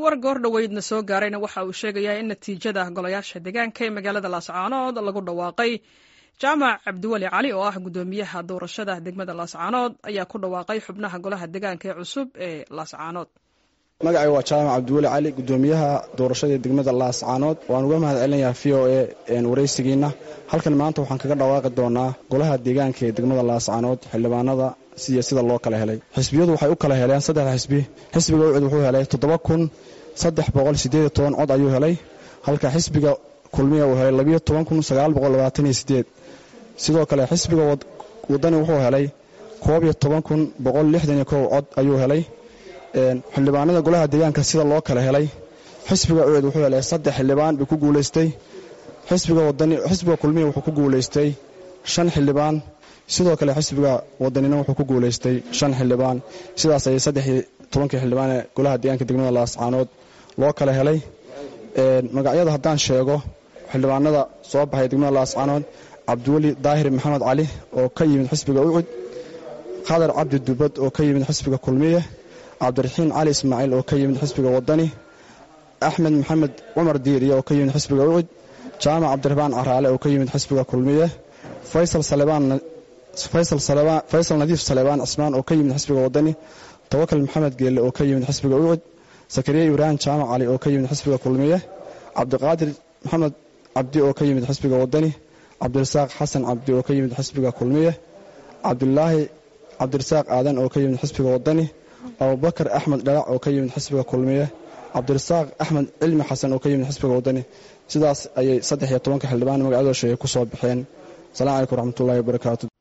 war goor dhoweydna soo gaarayna waxa uu sheegayaa in natiijada golayaasha deegaanka ee magaalada laascaanood lagu dhawaaqay jaamac cabdiweli cali oo ah guddoomiyaha doorashada degmada laascaanood ayaa ku dhawaaqay xubnaha golaha deegaanka ee cusub ee laascaanood magacay waa jaamac cabdiweli cali guddoomiyaha doorashada degmada laascaanood waan uga mahad celinayaa v o e waraysigiina halkan maanta waxaan kaga dhawaaqi doonaa golaha deegaanka ee degmada laascaanood xildhibaanada siyo sida loo kala helay xisbiyadu waxay u kala heleen saddexda xisbi xisbiga ucid wuxuu helay toddoba kun saddex boqol sideed toban cod ayuu helay halka xisbiga kulmiya uu helay labiyo toban kun sagaal boqol labaatan iyo sideed sidoo kale xisbiga wadani wuxuu helay koob iyo toban kun boqol lixdan iyo kow cod ayuu helay xildhibaanada golaha deegaanka sida loo kala helay xisbiga ucid wuxuu helay saddex xildhibaan buu ku guulaystay xisbiga kulmiya wuxuu ku guulaystay shan xildhibaan sidoo kale xisbiga wadanina wuxuu ku guulaystay shan xildhibaan sidaas ayay saddexii tobankii xildhibaan ee golaha deegaanka degmada laascaanood loo kala helay magacyada haddaan sheego xildhibaanada soo baxay degmada laascaanood cabdiweli daahir maxamed cali oo ka yimid xisbiga ucud khadar cabdi dubad oo ka yimid xisbiga kulmiye cabdiraxiin cali ismaaciil oo ka yimid xisbiga wadani axmed maxamed cumar diiriye oo ka yimid xisbiga ucud jaamac cabdiraxmaan caraale oo ka yimid xisbiga kulmiye faysal nadiif salebaan cismaan oo ka yimid xisbiga wadani tawakal maxamed geelle oo ka yimid xisbiga ucud sakariya ibraahim jaamac cali oo ka yimid xisbiga kulmiye cabdiqaadir maxamed cabdi oo ka yimid xisbiga wadani cabdirasaaq xasan cabdi oo ka yimid xisbiga kulmiye cabdulaahi cabdirasaaq aadan oo ka yimid xisbiga wadani abubakar axmed dhalac oo ka yimid xisbiga kulmiye cabdirasaaq axmed cilmi xasan oo ka yimid xisbiga wadani sidaas ayay saddex iyo tobanka xildhibaan magacyadoo sheegay ku soo baxeen asalaamu calaykum waraxmatullahi wabarakaatu